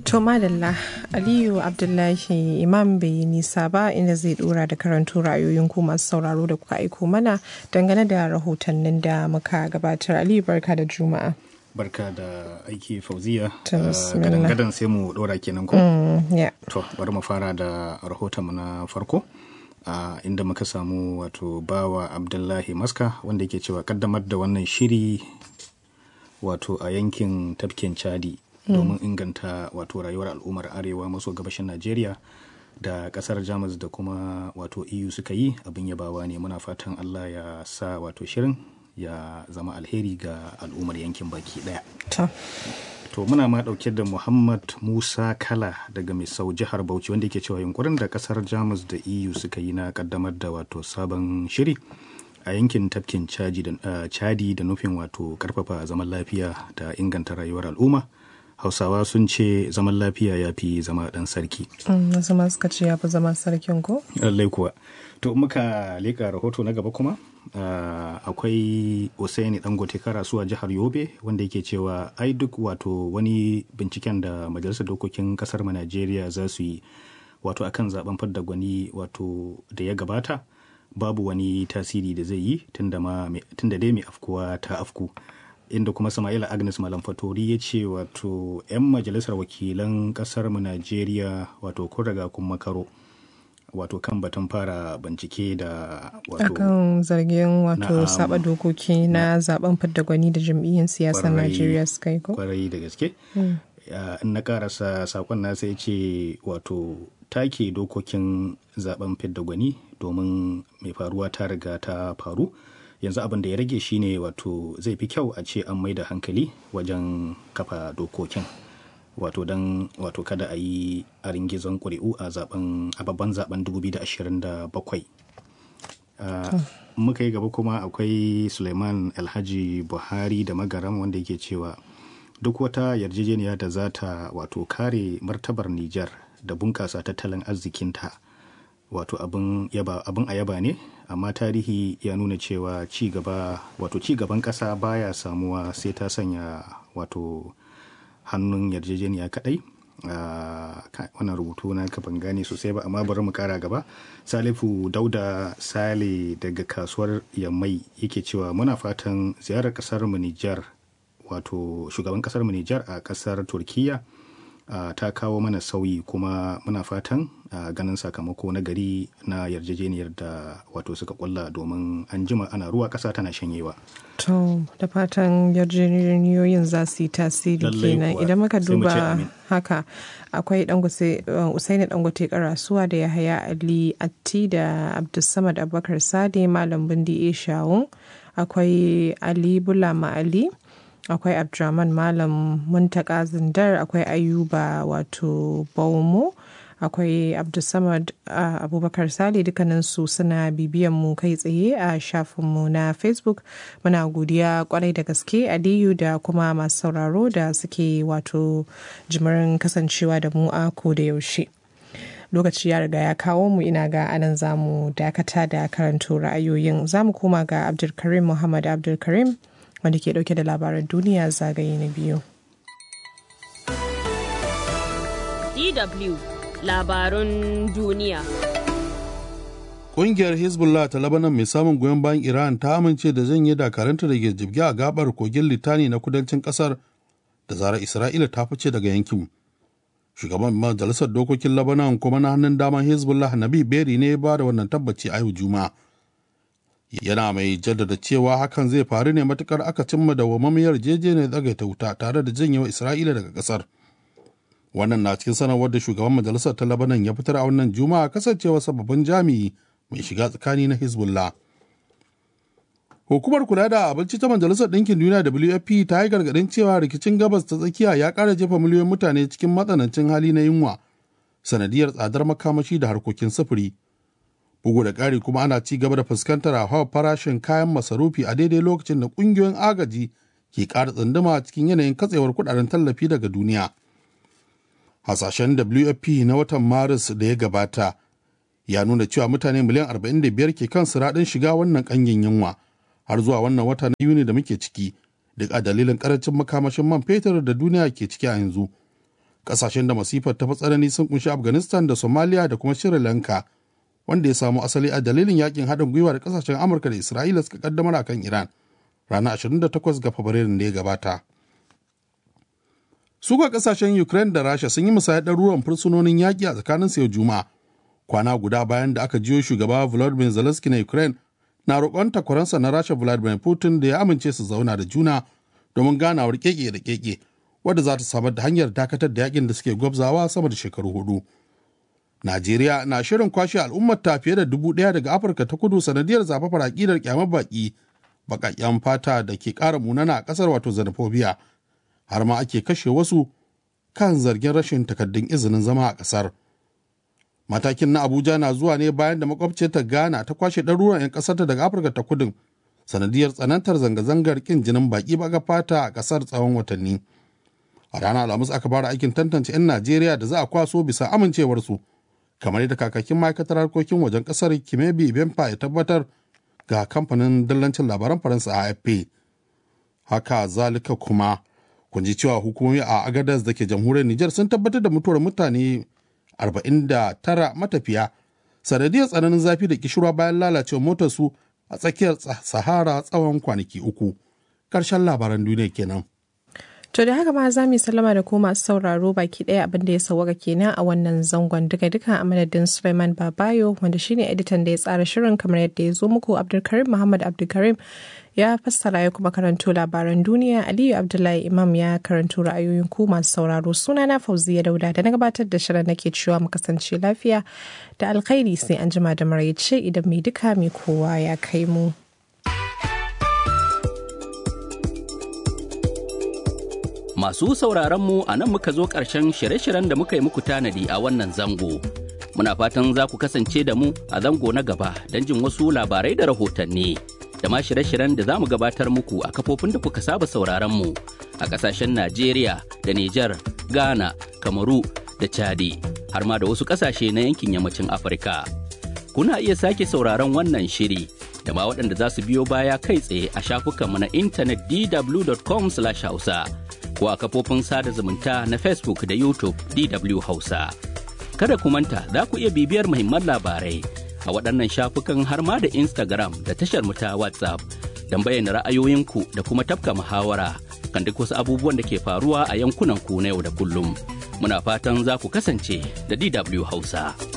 To madalla Aliyu Abdullahi Imam bai yi nisa ba inda zai dora da karanto ra'ayoyin ku masu sauraro da kuka aiko mana dangane da rahotannin da muka gabatar. Aliyu barka da Juma'a. Barka da aiki fauziya. To, bismillah. Gadan-gadan sai mu dora kenan ko? Mm, yeah. To, bari mu fara da rahotonmu na farko. a inda muka samu wato bawa Abdullahi Maska wanda yake cewa kaddamar da wannan shiri wato a yankin tafkin Chadi domin inganta wato rayuwar al'ummar arewa maso gabashin Najeriya da kasar Jamus da kuma wato EU suka yi abin yabawa ne muna fatan Allah ya sa wato shirin ya zama alheri ga al'ummar yankin baki daya. To, To muna ma dauke da Muhammad Musa Kala daga Misau jihar Bauchi wanda yake cewa yunkurin da kasar Jamus da EU suka yi na kaddamar da wato sabon shiri a yankin tafkin Chadi da, ah, Chadi da nufin wato karfafa zaman lafiya da inganta rayuwar al'umma. Hausawa sun ce zaman lafiya ya fi zama dan sarki. mm, wasu ma suka ce ya fi zama sarkin ko? lallai kuwa to muka leka rahoto na gaba kuma ah, akwai Usaini dangote karasuwa jihar yobe wanda yake cewa ai duk wato wani binciken da majalisar dokokin kasar mu najeriya za su yi wato akan zaben fadda gwani wato da ya gabata babu wani tasiri da zai yi tunda ma me- tunda dai mai afkuwa ta afku inda kuma Sama'ila Agnes Malam Fatori ya ce wato 'yan majalisar wakilan kasar mu Najeriya wato kun riga kun makaro wato kan batun fara bincike da wato Akan zargin wato Na'am. saba dokoki na zaben fidda gwani da jam'iyyar siyasar Kwarai- Najeriya suka yi ko? kwarai da gaske Ya, in na karasa sakon na sai ce wato take dokokin zaben fidda gwani domin mai faruwa ta riga ta faru yanzu abin da ya rage shine wato zai fi kyau a ce an mai da hankali wajen kafa dokokin wato don wato kada a yi a ringizon ƙuri'u a zaben a babban zaben 2027 Uh, muka yi gaba kuma akwai suleiman alhaji buhari da magaram wanda yake cewa duk wata yarjejeniya da za ta wato kare martabar nijar da bunƙasa tattalin arzikinta wato abin yaba abin a yaba ne amma tarihi ya nuna cewa ci gaba wato ci gaban ƙasa baya samuwa sai ta sanya wato hannun yarjejeniya kadai Ah, ka- wannan rubutu na ka ban gane sosai ba amma bari mu kara gaba salifu dauda sale daga kasuwar yammai yake cewa muna fatan ziyarar kasar mu nijar wato shugaban kasar mu nijar a kasar turkiya ah, ta kawo mana sauyi kuma muna fatan ah, ganin sakamako na gari na yarjejeniyar da wato suka kulla domin an jima ana ruwa kasa tana shanyewa To, da fatan yarjejeniyoyin za su yi tasiri Lallai kenan kuwa. idan muka Sai mu ce duba amin. haka akwai dangote uh, usaini dangote karasuwa da yahaya ali atti da abdulsamad abubakar sade malam bindi e shawun akwai ali bulama ali akwai abdulrahman malam muntaka zindar akwai ayuba wato baumo akwai abdulsamad uh, abubakar sale dukkaninsu suna bibiyan mu kai tsaye a shafinmu na facebook muna godiya kwarai da gaske aliyu da kuma masu sauraro da suke wato jimirin kasancewa da mu a ko da yaushe lokaci ya riga ya kawo mu ina ga anan za mu dakata da karanto ra'ayoyin za mu koma ga abdulkarim muhammad abdulkarim wanda ke dauke da labaran duniya zagaye na biyu DW labarun duniya. Ƙungiyar Hezbollah ta Lebanon mai samun goyon bayan Iran ta amince da janye dakaranta da ke jibge a gabar kogin Litani na kudancin ƙasar da zarar Isra'ila ta fice daga yankin. Shugaban Majalisar Dokokin Lebanon kuma na hannun daman Hezbollah Nabi Beri ne ba da wannan tabbaci a yau Juma'a. Yana mai jaddada cewa hakan zai faru ne matukar aka cimma da wamamiyar jejeniyar tsagaita wuta tare da janyewa Isra'ila daga ƙasar. wannan na cikin sanarwar da shugaban majalisar ta labanan ya fitar a wannan juma'a kasancewa sababbin jami'i mai shiga tsakani na hezbollah hukumar kula da abinci ta majalisar ɗinkin duniya wfp ta yi gargaɗin cewa rikicin gabas ta tsakiya ya ƙara jefa miliyoyin mutane cikin matsanancin hali na yunwa sanadiyar tsadar makamashi da harkokin sufuri bugu da ƙari kuma ana ci gaba da fuskantar hauhawar farashin kayan masarufi a daidai lokacin da ƙungiyoyin agaji ke ƙara tsunduma cikin yanayin katsewar kuɗaɗen tallafi daga duniya hasashen WFP na watan Maris da ya gabata ya nuna cewa mutane miliyan 45 ke kan siraɗin shiga wannan ƙangin yunwa har zuwa wannan wata na Yuni da muke ciki duk a dalilin ƙarancin makamashin man fetur da duniya ke ciki a yanzu. Ƙasashen da masifar ta fi tsanani sun kunshi Afghanistan da Somalia da kuma Sri Lanka, wanda ya samu asali a dalilin yakin haɗin gwiwa da ƙasashen Amurka da Isra'ila suka kaddamar a kan Iran ranar 28 ga Fabrairun da ya gabata. Su ga ƙasashen Ukraine da Rasha sun yi musayar ɗaruruwan fursunonin yaƙi a tsakanin yau Juma'a, kwana guda bayan da aka jiyo shugaba Volodymyr Zelensky na Ukraine na roƙon takwaransa na Rasha Vladimir Putin da ya amince su zauna da juna domin ganawar keke da keke wadda za ta samar da hanyar dakatar da yakin da suke gwabzawa sama da shekaru hudu. Najeriya na shirin kwashe al'ummar ta fiye da dubu ɗaya daga Afirka ta kudu sanadiyar zafafar aƙidar kyamar baƙi baƙaƙen fata da ke ƙara munana a ƙasar wato xenophobia har ma ake kashe wasu kan zargin rashin takardun izinin zama a ƙasar. Matakin na Abuja na zuwa ne bayan da makwabciyarta Ghana ta kwashe ɗaruruwan 'yan ƙasarta daga Afirka ta kudin sanadiyar tsanantar zanga-zangar ƙin jinin baƙi baga fata a ƙasar tsawon watanni. A ranar Alhamis aka fara aikin tantance 'yan Najeriya da za a kwaso bisa amincewarsu, kamar yadda kakakin ma'aikatar harkokin wajen ƙasar Kimebi Bemfa ya tabbatar ga kamfanin dillancin labaran Faransa AFP. Haka zalika kuma kun ji cewa hukumomi a Agadez da ke jamhuriyar Nijar sun tabbatar da mutuwar mutane 49 matafiya sanadiyar tsananin zafi da kishirwa bayan lalacewar motarsu a tsakiyar sahara tsawon kwanaki uku ƙarshen labaran duniya kenan. To da haka ma za mu sallama da ku masu sauraro baki ɗaya abin da ya sauwaka kenan a wannan zangon duka duka a madadin Suleiman Babayo wanda shine editan da ya tsara shirin kamar yadda ya zo muku Abdulkarim Muhammad Abdulkarim ya fassara ya kuma karanto labaran duniya Aliyu Abdullahi Imam ya karanto ra'ayoyin ku masu sauraro suna na Fauziya Dauda da na gabatar da shirin nake cewa mu kasance lafiya da alkhairi sai an jima da maraice idan mai duka mai kowa ya kai mu. Masu sauraron mu a nan muka zo ƙarshen shirye-shiryen da muka yi muku tanadi a wannan zango. Muna fatan za ku kasance da mu a zango na gaba don jin wasu labarai da rahotanni. Da ma shirye-shiryen da za mu gabatar muku a kafofin da kuka saba sauraron mu a ƙasashen Najeriya da Nijar, Ghana, Kamaru da Chadi, har ma da wasu ƙasashe na yankin yammacin Afirka. Kuna iya sake sauraron wannan shiri da ma waɗanda za su biyo baya kai tsaye a shafukanmu na intanet dw.com/hausa. ko a kafofin sada zumunta na Facebook da YouTube DW Hausa. Kada ku manta za ku iya bibiyar muhimman labarai a waɗannan shafukan har ma da Instagram da tashar mu ta WhatsApp don bayyana ra'ayoyinku da kuma tafka muhawara kan duk wasu abubuwan da ke faruwa a yankunan ku na yau da kullum. Muna fatan za ku kasance da DW Hausa.